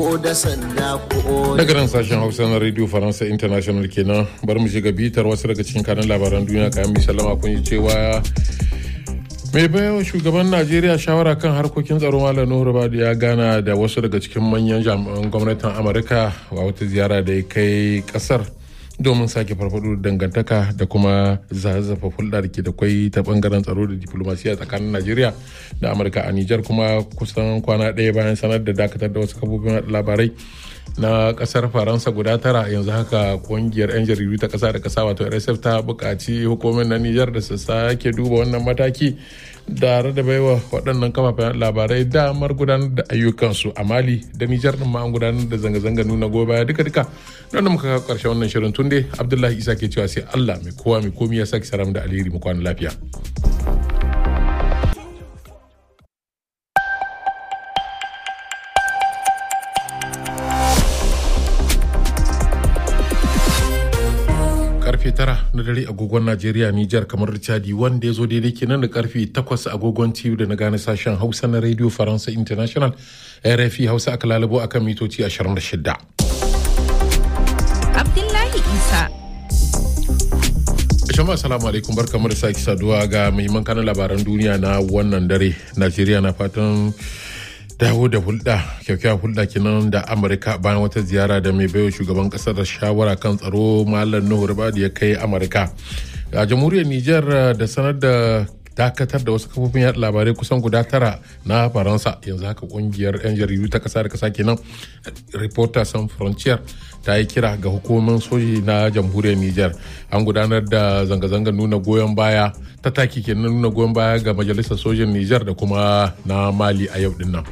daga nan sashen hausa na radio faransa international kenan bar mu shiga bitar wasu daga cikin kanan labaran duniya kayan misalama kun yi cewa mai bayan shugaban najeriya shawara kan harkokin tsaro malam nuhu badu ya gana da wasu daga cikin manyan jami'an gwamnatin amurka a wata ziyara da ya kai kasar domin sake farfado da dangantaka da kuma zazzafa hulɗa da ke da kwai ta bangaren tsaro da diplomasiya tsakanin najeriya da amurka a nijar kuma kusan kwana ɗaya bayan sanar da dakatar da wasu kafofin labarai na kasar faransa guda tara yanzu haka kungiyar 'yan jaridu ta kasa da kasa wato rsf ta buƙaci hukumar na nijar da su sake duba wannan mataki tare da baiwa waɗannan kafafen labarai damar gudanar da ayyukansu a mali da nijar ɗin ma an gudanar da zanga-zanga nuna gobe duka duka don da muka kawo ƙarshen wannan shirin tunde abdullahi isa ke cewa sai allah mai kowa mai komi ya sake saram da alheri mu kwana lafiya. karfe tara na dare agogon Najeriya Nijar kamar Chadi wanda ya zo daidai kenan da karfe takwas agogon TU da na gane sashen Hausa na Radio Faransa International RFI Hausa aka lalabo akan mitoci 26. Abdullahi Isa. Jama'a salamu alaikum barkamu da sake saduwa ga muhimman kanan labaran duniya na wannan dare. Najeriya na fatan dawo da hulɗa kyakkyawar hulɗa kenan da amurka bayan wata ziyara da mai baiwa shugaban ƙasar da shawara kan tsaro malam nuhu ribadu ya kai amurka a jamhuriyar niger da sanar da dakatar da wasu kafofin yaɗa labarai kusan guda tara na faransa yanzu haka kungiyar 'yan jaridu ta ƙasa da ƙasa kenan reporter sans frontier ta yi kira ga hukumomin soji na jamhuriyar niger an gudanar da zanga-zangar nuna goyon baya ta taki kenan nuna goyon baya ga majalisar sojin niger da kuma na mali a yau din nan.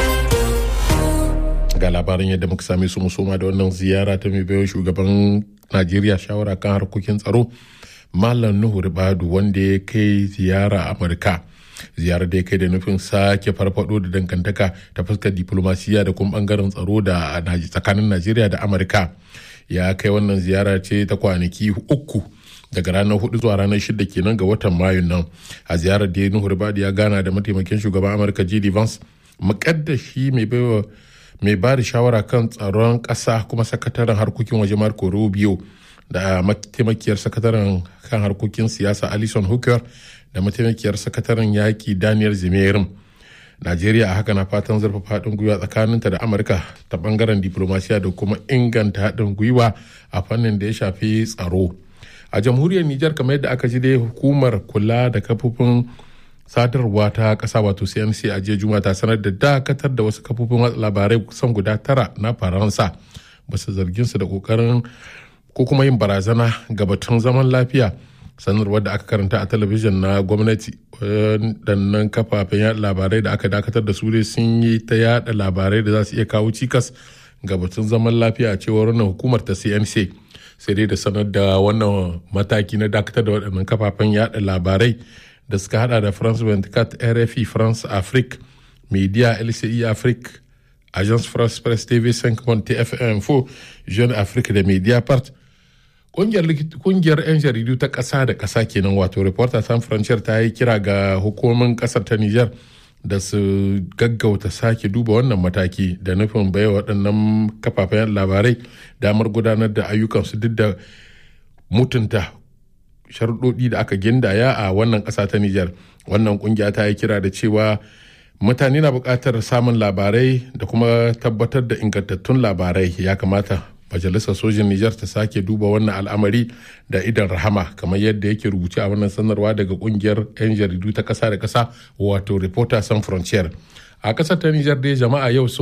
ga labarin yadda muka same su musoma da wannan ziyara ta mai bayan shugaban najeriya shawara kan harkokin tsaro malam nuhu ribadu wanda ya kai ziyara amurka ziyarar da ya kai da nufin sake farfado da dangantaka ta fuskar diplomasiya da kuma bangaren tsaro da tsakanin najeriya da amurka ya kai wannan ziyara ce ta kwanaki uku daga ranar hudu zuwa ranar shida kenan ga watan mayun nan a ziyarar da nuhu ribadu ya gana da mataimakin shugaban amurka jd vance makaddashi mai baiwa mai ba da shawara kan tsaron ƙasa kuma sakataren harkokin waje marco rubio da mataimakiyar sakataren kan harkokin siyasa alison hooker da mataimakiyar sakataren yaƙi daniel zimerin najeriya a haka na fatan zarfafa haɗin gwiwa tsakaninta da amurka ta ɓangaren diplomasiya da kuma inganta haɗin gwiwa a fannin da ya shafi tsaro a jamhuriyar nijar kamar yadda aka ji dai hukumar kula da kafofin sadarwa ta kasa wato cnc a jiya juma ta sanar da dakatar da wasu kafofin watsa labarai kusan guda tara na faransa basu zargin su da kokarin ko kuma yin barazana ga batun zaman lafiya sanarwar da aka karanta a talabijin na gwamnati waɗannan kafafen yada labarai da aka dakatar da su dai sun yi ta yada labarai da za su iya kawo cikas ga batun zaman lafiya a cewar wannan hukumar ta cnc sai dai da sanar da wannan mataki na dakatar da waɗannan kafafen yada labarai da suka hada da france 24 rfi france afrique media lci afrique agence france presse tv 5 tfm 4 jeune afrique da media part kungiyar 'yan jaridu ta ƙasa da ƙasa kenan wato reporter san frontier ta yi kira ga hukumomin ƙasar ta niger da su gaggauta sake duba wannan mataki da nufin baiwa waɗannan kafafen labarai damar gudanar da ayyukansu duk da mutunta sharuɗoɗi da aka gindaya a wannan ƙasa ta Nijar. Wannan ƙungiya ta yi kira da cewa mutane na buƙatar samun labarai da kuma tabbatar da ingantattun labarai ya kamata majalisar sojin Nijar ta sake duba wannan al'amari da idan rahama kamar yadda yake rubuce a wannan sanarwa daga ƙungiyar 'yan jaridu ta ƙasa da ƙasa wato Reporters Sans Frontier. A ƙasar ta Nijar dai jama'a yau